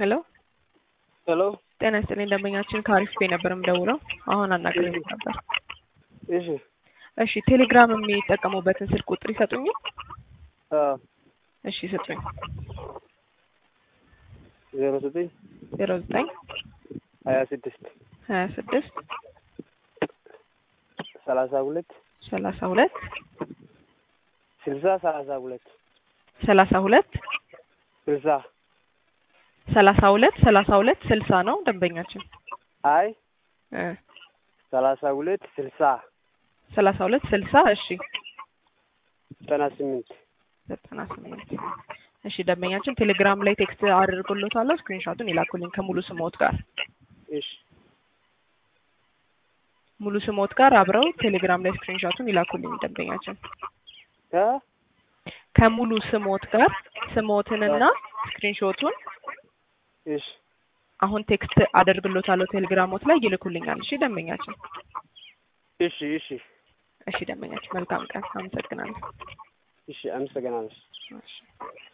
ሄሎ ሄሎ ጤና ይስጥልኝ ደንበኛችን ከአሪፍ ፔ ነበር የምደውለው። አሁን አናግረኝ ነበር። እሺ እሺ ቴሌግራም የሚጠቀሙበትን ስልክ ቁጥር ይሰጡኛል? አዎ እሺ ስጡኝ። ዜሮ ዘጠኝ ዜሮ ዘጠኝ ሀያ ስድስት ሀያ ስድስት ሰላሳ ሁለት ሰላሳ ሁለት ስልሳ ሰላሳ ሁለት ሰላሳ ሁለት ስልሳ ሰላሳ ሁለት ሰላሳ ሁለት ስልሳ ነው ደንበኛችን አይ እ ሰላሳ ሁለት ስልሳ ሰላሳ ሁለት ስልሳ እሺ ዘጠና ስምንት ዘጠና ስምንት እሺ ደንበኛችን ቴሌግራም ላይ ቴክስት አድርጎሎታለሁ ስክሪንሾቱን ይላኩልኝ ከሙሉ ስሞት ጋር እሺ ሙሉ ስሞት ጋር አብረው ቴሌግራም ላይ ስክሪንሾቱን ይላኩልኝ ደንበኛችን እ ከሙሉ ስሞት ጋር ስሞትንና ስክሪንሾቱን እሺ አሁን ቴክስት አደርግሎታለሁ ቴሌግራሞት ላይ ይልኩልኛል። እሺ ደንበኛችን እሺ እሺ እሺ ደንበኛችን መልካም ቀን። አመሰግናለሁ። እሺ አመሰግናለሁ። እሺ